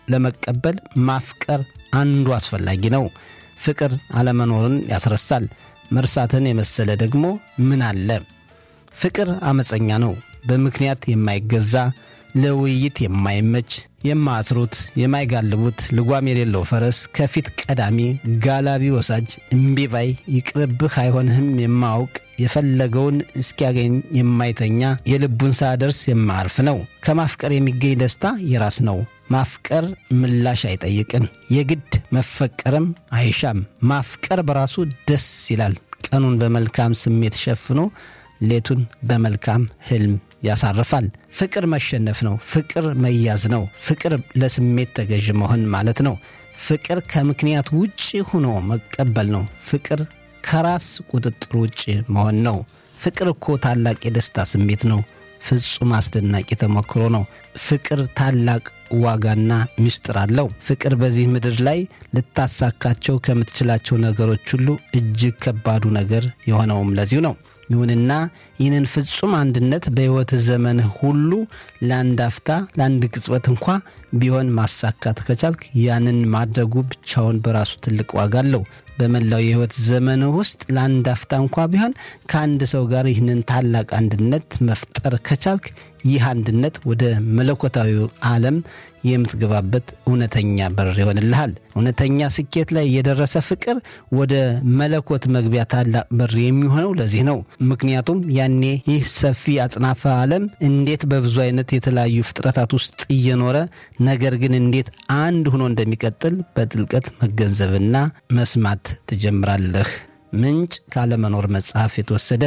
ለመቀበል ማፍቀር አንዱ አስፈላጊ ነው። ፍቅር አለመኖርን ያስረሳል። መርሳትን የመሰለ ደግሞ ምን አለ? ፍቅር አመፀኛ ነው። በምክንያት የማይገዛ ለውይይት የማይመች የማያስሩት የማይጋልቡት ልጓም የሌለው ፈረስ ከፊት ቀዳሚ ጋላቢ ወሳጅ እምቢባይ ይቅርብህ አይሆንህም የማያውቅ የፈለገውን እስኪያገኝ የማይተኛ የልቡን ሳደርስ የማያርፍ ነው። ከማፍቀር የሚገኝ ደስታ የራስ ነው። ማፍቀር ምላሽ አይጠይቅም። የግድ መፈቀርም አይሻም። ማፍቀር በራሱ ደስ ይላል። ቀኑን በመልካም ስሜት ሸፍኖ ሌቱን በመልካም ህልም ያሳርፋል። ፍቅር መሸነፍ ነው። ፍቅር መያዝ ነው። ፍቅር ለስሜት ተገዥ መሆን ማለት ነው። ፍቅር ከምክንያት ውጭ ሆኖ መቀበል ነው። ፍቅር ከራስ ቁጥጥር ውጭ መሆን ነው። ፍቅር እኮ ታላቅ የደስታ ስሜት ነው። ፍጹም አስደናቂ ተሞክሮ ነው። ፍቅር ታላቅ ዋጋና ምስጢር አለው። ፍቅር በዚህ ምድር ላይ ልታሳካቸው ከምትችላቸው ነገሮች ሁሉ እጅግ ከባዱ ነገር የሆነውም ለዚሁ ነው። ይሁንና ይህንን ፍጹም አንድነት በሕይወት ዘመንህ ሁሉ ለአንድ አፍታ ለአንድ ቅጽበት እንኳ ቢሆን ማሳካት ከቻልክ ያንን ማድረጉ ብቻውን በራሱ ትልቅ ዋጋ አለው። በመላው የሕይወት ዘመንህ ውስጥ ለአንድ አፍታ እንኳ ቢሆን ከአንድ ሰው ጋር ይህንን ታላቅ አንድነት መፍጠር ከቻልክ ይህ አንድነት ወደ መለኮታዊ ዓለም የምትገባበት እውነተኛ በር ይሆንልሃል። እውነተኛ ስኬት ላይ የደረሰ ፍቅር ወደ መለኮት መግቢያ ታላቅ በር የሚሆነው ለዚህ ነው። ምክንያቱም ያኔ ይህ ሰፊ አጽናፈ ዓለም እንዴት በብዙ አይነት የተለያዩ ፍጥረታት ውስጥ እየኖረ ነገር ግን እንዴት አንድ ሆኖ እንደሚቀጥል በጥልቀት መገንዘብና መስማት ትጀምራለህ። ምንጭ ካለመኖር መጽሐፍ የተወሰደ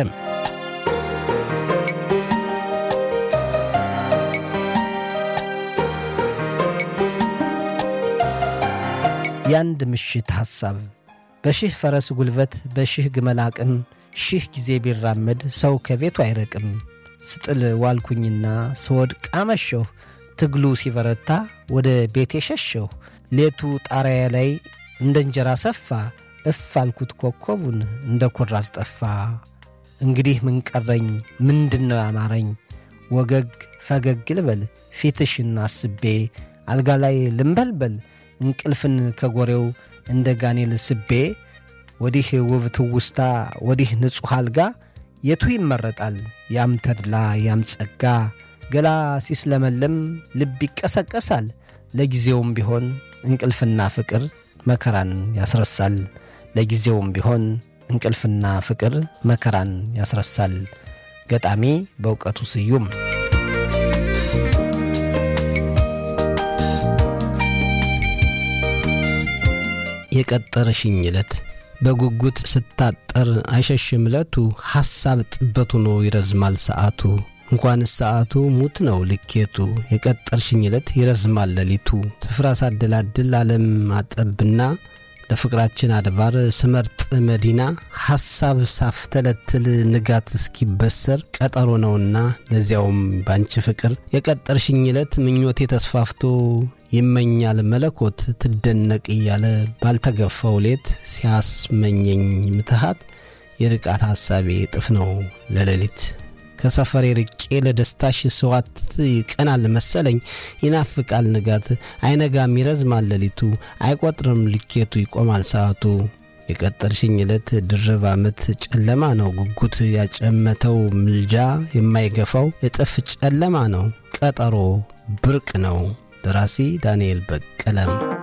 የአንድ ምሽት ሐሳብ በሺህ ፈረስ ጉልበት በሺህ ግመል አቅም ሺህ ጊዜ ቢራመድ ሰው ከቤቱ አይረቅም። ስጥል ዋልኩኝና ስወድቅ አመሸሁ። ትግሉ ሲበረታ ወደ ቤቴ ሸሸሁ። ሌቱ ጣሪያ ላይ እንደ እንጀራ ሰፋ። እፍ አልኩት ኮከቡን እንደ ኩራዝ ጠፋ። እንግዲህ ምን ቀረኝ? ምንድን ነው ያማረኝ? ወገግ ፈገግ ልበል ፊትሽን አስቤ አልጋ ላይ ልንበልበል እንቅልፍን ከጎሬው እንደ ጋኔል ስቤ ወዲህ ውብ ትውስታ ወዲህ ንጹሕ አልጋ የቱ ይመረጣል? ያም ተድላ ያም ጸጋ ገላ ሲስለመለም ልብ ይቀሰቀሳል። ለጊዜውም ቢሆን እንቅልፍና ፍቅር መከራን ያስረሳል። ለጊዜውም ቢሆን እንቅልፍና ፍቅር መከራን ያስረሳል። ገጣሚ በእውቀቱ ስዩም የቀጠረሽኝ ዕለት በጉጉት ስታጠር አይሸሽም ዕለቱ ሐሳብ ጥበት ሆኖ ይረዝማል ሰዓቱ እንኳንስ ሰዓቱ ሙት ነው ልኬቱ የቀጠርሽኝ ዕለት ይረዝማል ሌሊቱ ስፍራ ሳደላድል ዓለም አጠብና ለፍቅራችን አድባር ስመርጥ መዲና ሐሳብ ሳፍተለትል ንጋት እስኪበሰር ቀጠሮ ነውና ለዚያውም ባንቺ ፍቅር የቀጠርሽኝ ዕለት ምኞቴ ተስፋፍቶ ይመኛል መለኮት ትደነቅ እያለ ባልተገፋው ሌት ሲያስመኘኝ ምትሃት የርቃት ሐሳቤ እጥፍ ነው ለሌሊት ከሰፈሬ ርቄ ለደስታሽ ስዋት ይቀናል መሰለኝ ይናፍቃል ንጋት አይነጋም ይረዝማል ሌሊቱ አይቆጥርም ልኬቱ ይቆማል ሰዓቱ የቀጠርሽኝ ዕለት ድርብ ዓመት ጨለማ ነው ጉጉት ያጨመተው ምልጃ የማይገፋው እጥፍ ጨለማ ነው ቀጠሮ ብርቅ ነው ደራሲ ዳንኤል በቀለም